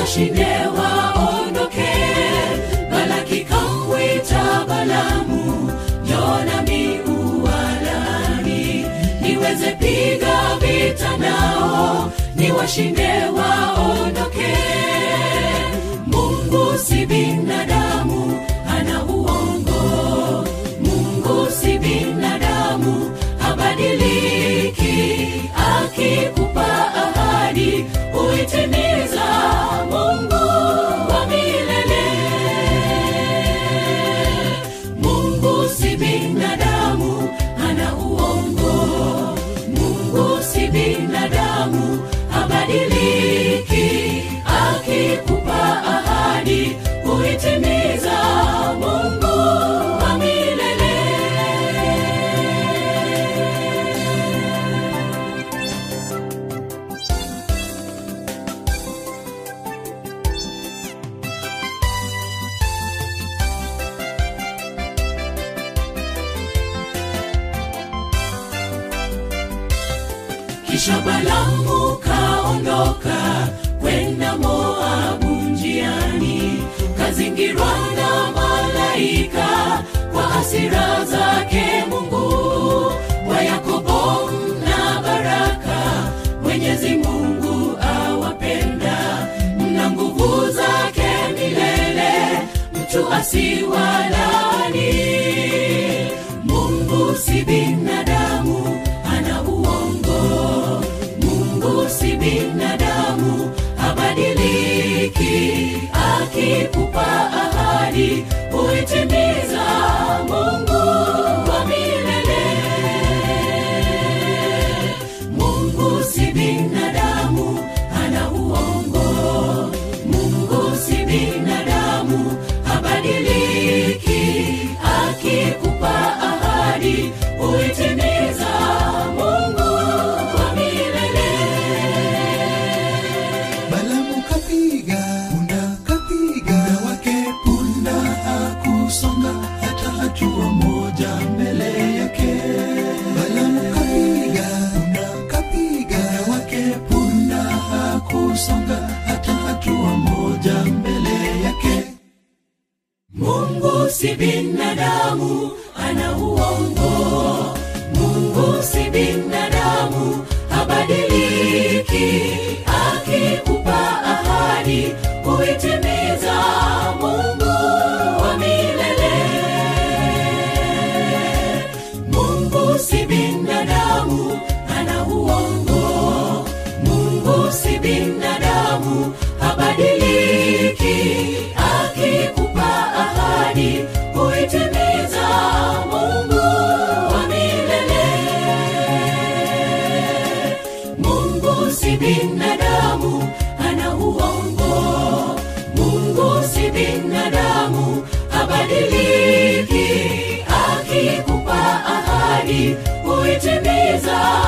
washinde waondoke balaki kamwita balamu jonami uwalani niweze piga vita nao ni washinde waondoke mungu si binadamu ana uongo mungu si binadamu habadiliki akikupa ahadi huitimiza mungu wa milele mungu si binadamu ana uongo mungu si binadamu habadiliki akikupa ahadi huitimiza mungu wa milele kisha balamu kaondoka kwenda moabu njiani kazingirwa na malaika kwa hasira zake mungu wa yakobo mna baraka mwenyezi mungu awapenda mna nguvu zake milele mtu asiwalani mungu si binadamu ana uongo mungu si binadamu habadiliki akikupa ahadi huitimiza mungu wa milele mungu si binadamu ana uongo mungu si binadamu habadiliki akikupa ahadi huitimiza mungu wa milele Balamu kapiga punda, kapiga punda wake punda, hakusonga hata hatua moja mbele yake. Balamu kapiga punda, kapiga punda wake punda, hakusonga hata hatua moja mbele yake. mungu si binadamu ana uongo mungu si binadamu habadiliki akikupa ahadi huitimiza mungu wa milele mungu si binadamu ana uongo mungu si binadamu habadiliki akikupa ahadi huitimiza mungu wa milele mungu si binadamu ana uongo mungu si binadamu habadiliki akikupa ahadi huitimiza